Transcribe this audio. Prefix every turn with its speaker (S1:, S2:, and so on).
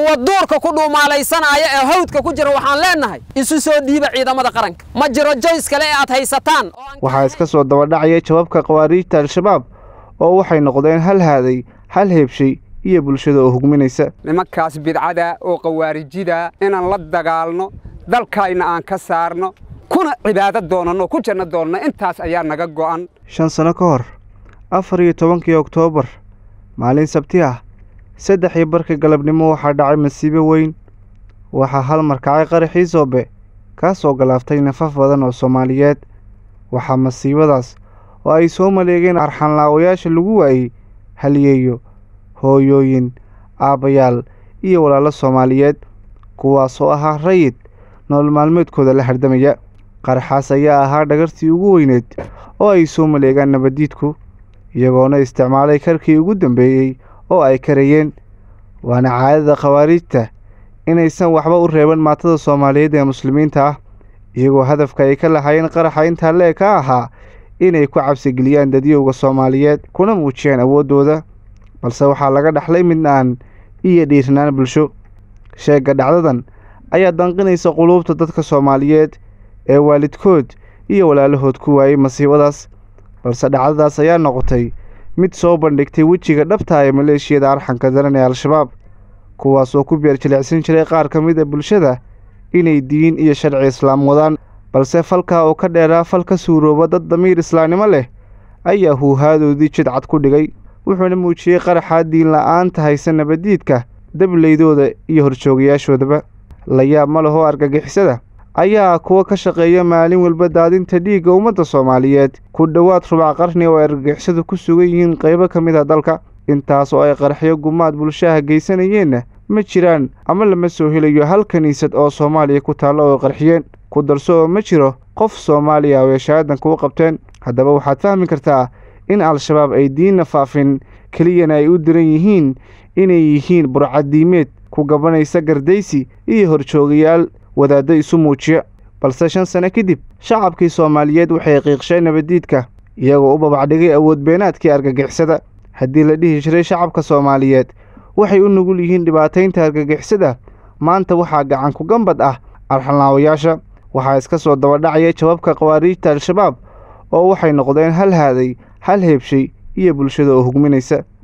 S1: kuwa duurka ku dhuumaalaysanaya ee hawdka ku jira waxaan leennahay isu soo dhiiba ciidamada qaranka ma jiro joys kale ee aad haysataan
S2: waxaa iska soo dabadhacaya jawaabka khawaariijta al-shabaab oo waxay noqdeen hal haaday hal heebshay iyo bulshada oo hugminaysa
S3: nimankaas bidcada oo khawaarijida inaan la dagaalno dalkayna aan ka saarno kuna cibaado doonanno ku janno doonno intaas ayaa naga go'an
S2: shan sano ka hor afar iyo tobankii oktoobar maalin sabti ah saddex iyo barkii galabnimo waxaa dhacay masiibo weyn waxaa hal markacay qaraxii soobe kaasoo galaaftay nafaf badan oo soomaaliyeed waxaa masiibadaas oo ay soo maleegeen arxanlaawayaasha lagu waayey haliyeeyo hooyooyin aabbayaal iyo walaalo soomaaliyeed kuwaasoo ahaa rayid nolol maalmeedkooda la hardamaya qaraxaas ayaa ahaa dhagartii ugu weyneed oo ay soo maleegaan nabaddiidku iyagoona isticmaalay karkii ugu dambeeyey oo ay karayeen waana caadada khawaariijta inaysan waxba u reeban maatada soomaaliyeed ee muslimiinta ah iyagoo hadafka ay ka lahaayeen qaraxa intaa lee ka ahaa inay ku cabsigeliyaan dadyowga soomaaliyeed kuna muujiyaan awooddooda balse waxaa laga dhaxlay midnaan iyo dhiirnaan bulsho sheegga dhacdadan ayaa danqinaysa quluubta dadka soomaaliyeed ee waalidkood iyo walaalahood ku waayey masiibadaas balse dhacdadaas ayaa noqotay mid soo bandhigtay wejiga dhabta ee maleeshiyada arxanka daran ee al-shabaab kuwaasoo ku beer jilicsan jiray qaar ka mid a bulshada inay diin iyo sharci islaam wadaan balse falkaa oo ka dheeraa fal ka suurooba dad damiir islaamnimo leh ayaa huuhaadoodii jidcad ku dhigay wuxuuna muujiyey qaraxaa diin la'aanta haysa nabaddiidka dableydooda iyo horjoogayaashoodaba la yaab ma lahoo argagixisada ayaa kuwa ka shaqeeya maalin walba daadinta dhiigga ummadda soomaaliyeed ku dhowaad rubac qarni oo ay argagixisadu ku sugan yihiin qaybo ka mid a dalka intaas oo ay qaraxyo gumaad bulshaha geysanayeenna ma jiraan ama lama soo helayo hal kiniisad oo soomaaliya ku taalla oo qarxiyeen ku darso oo ma jiro qof soomaaliya oo ay shahaadanka u qabteen haddaba waxaad fahmi kartaa in al-shabaab ay diinna faafin keliyana ay u diran yihiin inay yihiin burcadiimeed ku gabanaysa gardaysi iyo horjoogayaal wadaaddo isu muujiya balse shan sano kadib shacabkii soomaaliyeed waxay qiiqsheen nabaddiidka iyagoo u babacdhigay awood beenaadkii argagixisada haddii la dhihi jiray shacabka soomaaliyeed waxay u nugul yihiin dhibaataynta argagixisada maanta waxaa gacan ku gambad ah arxanlaawayaasha waxaa iska soo dabadhacaya jawaabka khawaariijta al-shabaab oo waxay noqdeen hal haaday hal heebshay iyo bulshada oo hugminaysa